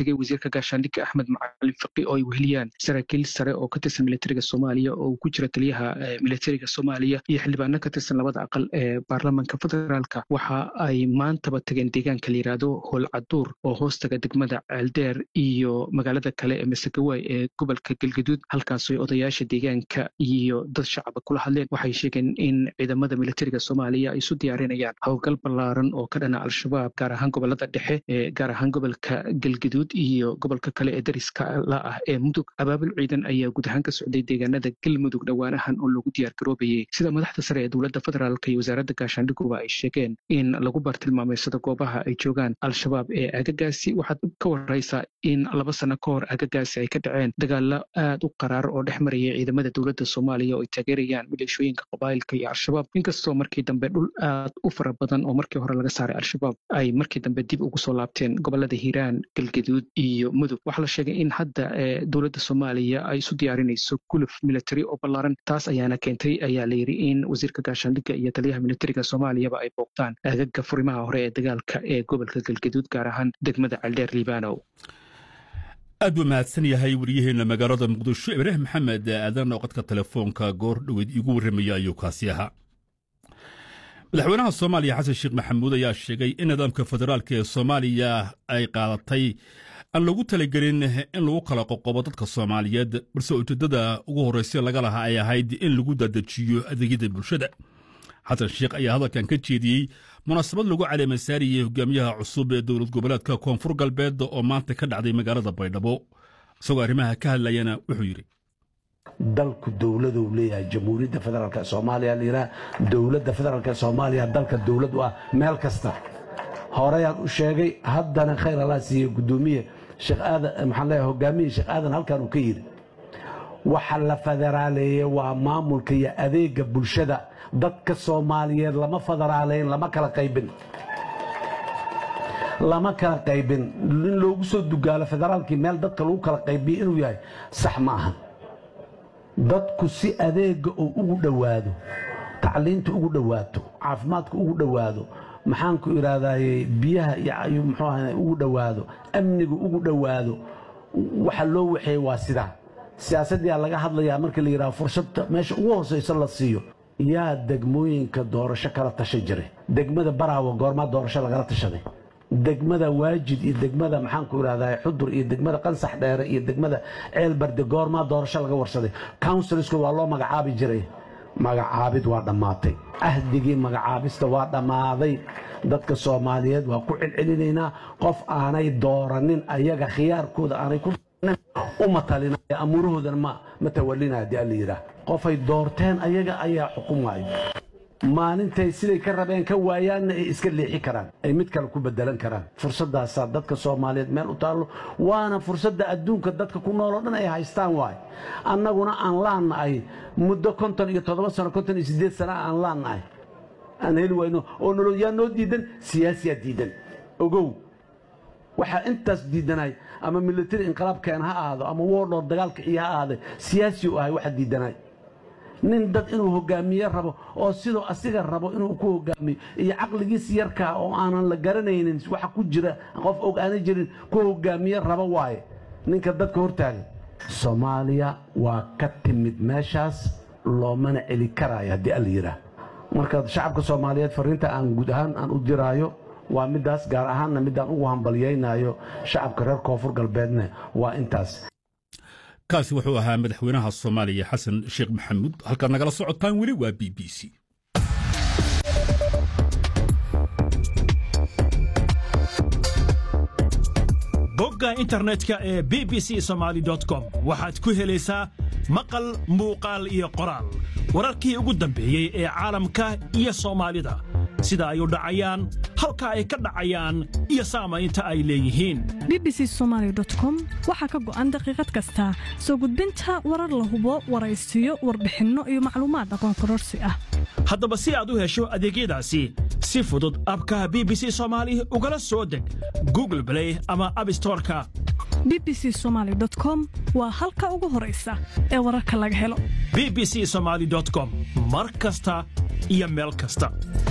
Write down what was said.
tegay wasiirka gaashaandhigga axmed macalin faqi oo ay weheliyaan saraakiil sare oo ka tirsan militariga soomaaliya oo ku jira taliyaha militariga soomaaliya iyo xildhibaano ka tirsan labada aqal ee baarlamanka federaalka waxa ay maantaba tageen deegaanka la yidhaahdo howlcaduur oo hoostaga degmada ceeldeer iyo magaalada kale ee masagawaay ee gobolka galgaduud halkaasoo odayaasha deegaanka iyo dad shacaba kula hadleen waxay sheegeen in ciidamada militariga soomaaliya ay isu diyaarinayaan howlgal ballaaran oo ka dhana al-shabaab gaar ahaan gobolada dhexe ee gaar ahaan gobolka galgaduud iyo gobolka kale ee dariska la ah ee mudug abaabul ciidan ayaa guud ahaan ka socday deegaanada galmudug dhowaanahan oo lagu diyaar garoobayay sida madaxda sare ee dowladda federaalk iyo wasaaradda gaashaandhiguba ay sheegeen in lagu bartilmaameysado goobaha ay joogaan al-shabaab ee agagaasi waxaad ka waraysaa in laba sano ka hor agagaasi ay ka dhaceen dagaalo aad u qaraar oo dhex maraya ciidamada dowladda soomaaliya oo ay taageerayaan maleeshooyinka qabaa'ilka iyo al-shabaab inkastoo markii dambe dhul aad u fara badan oo markii hore laga saaray al-shabaab ay markii dambe dib ugu soo laabteen gobolada hiiraan galgaduud iyo mudug waxaa la sheegay in hadda dowladda soomaaliya ay isu diyaarinayso guluf military oo ballaaran taas ayaana keentay ayaa la yidhi in wasiirka gaashaandhigga iyo taliyaha militariga soomaaliyaba ay booqtaan aagaga furimaha hore ee dagaalka ee gobolka galgaduud gaar ahaan degmada caldeer liibanow aad buu mahadsan yahay wariyaheenna magaalada muqdisho ibraahim maxamed aadan oo qadka telefoonka goor dhoweed iigu warramaya ayuu kaasi ahaa madaxweynaha soomaaliya xasan sheekh maxamuud ayaa sheegay in nidaamka federaalka ee soomaaliya ay qaadatay aan lagu talagelin in lagu kala qoqobo dadka soomaaliyeed balse ujeeddada ugu horraysa laga lahaa ay ahayd in lagu dadejiyo adeegyada bulshada xasan sheekh ayaa hadalkan ka jeediyey munaasabad lagu caleemasaariyey hogaamiyaha cusub ee dowlad goboleedka koonfur galbeed oo maanta ka dhacday magaalada baydhabo isagoo arrimaha ka hadlayana wuxuu yidhi dalku dowladuu leeyahay jamhuuriyadda federaalk soomaaliya layidhaha dowladda federaalk soomaaliya dalka dowlad u ah meel kasta horeyaan u sheegay haddana khayr allah siiye gudoomiye sheekh aadan maxaan leeyahay hogaamiye sheekh aadan halkan uu ka yidhi waxa la federaaleeyey waa maamulka iyo adeega bulshada dadka soomaaliyeed lama federaaleyn lama kala qaybin lama kala qaybin in loogu soo dugaalo federaalkii meel dadka lagu kala qaybiyo inuu yahay sax ma aha dadku si adeega uu ugu dhowaado tacliinta ugu dhowaato caafimaadka ugu dhowaado maxaanku idhaahdaye biyaha iyo muxuu aha ugu dhowaado amniga ugu dhowaado waxa loo waxeeye waa sidaa siyaasadyaa laga hadlayaa markii la yidhaha fursadda meesha ugu hoosaysa la siiyo yaa degmooyinka doorasho kala tasha jiray degmada baraawa goormaa doorasho lagala tashaday degmada waajid iyo degmada maxaanku idhahdaa xudur iyo degmada qansax dheere iyo degmada ceelbarde goormaa doorasho laga warsaday counsilsku waa loo magacaabi jiray magacaabid waa dhammaatay ahdigii magacaabista waa dhammaaday dadka soomaaliyeed waa ku celcelinaynaa qof aanay dooranin ayaga khiyaarkooda aanay ku uma talinaya amuurahoodana ma tawalinaya dii alla yidhaah qofay doorteen ayaga ayaa xukumaayo maalintay siday ka rabeen ka waayaanna ay iska leexi karaan ay mid kale ku bedelan karaan fursaddaasaa dadka soomaaliyeed meel u taallo waana fursadda adduunka dadka ku nooloo dhan ay haystaan waay annaguna aan laannahay muddo konton iyo toddoba sano konton iyo siddeed sana aan laannahay aan heli wayno oo nolol yaa noo diidan siyaasiyaa diidan ogow waxaa intaas diidanay ama military inqilaabkeen ha ahaado ama woodhoor dagaalka iyo ha ahaaday siyaasi u ahay waxa diidanay nin dad inuu hogaamiye rabo oo sidoo asiga rabo inuu ku hogaamiyo iyo caqligiis yarkaa oo aanan la garanaynin waxa ku jira qof og aana jirin ku hogaamiye rabo waaye ninka dadka hortaagan soomaaliya waa ka timid meeshaas loomana celi karaayo haddii alla yidhaah marka shacabka soomaaliyeed fariinta aan guud ahaan aan u diraayo waa midaas gaar ahaanna midaan ugu hambalyaynayo shacabka reer koonfur galbeedna waa intaas kaasi wuxuu ahaa madaxweynaha soomaaliya xasan sheekh maxamuud halkaad nagala socotaan weli waa b b c bogga internetka ee b b c somaali com waxaad ku helaysaa maqal muuqaal iyo qoraal wararkii ugu dambeeyey ee caalamka iyo soomaalida sida ay u dhacayaan halka ay ka dhacayaan iyo saamaynta ay leeyihiin bbc somalycom waxaa ka go'an daqiiqad kasta soo gudbinta warar la hubo waraysiyo warbixinno iyo macluumaad aqoon kororsi ah haddaba si aad u hesho adeegyadaasi si fudud abka b b c soomaali ugala soo deg google blay ama abstoreka bbc somaly com waa halka ugu horaysa ee wararka laga helo b b c somaali com mar kasta iyo meel kasta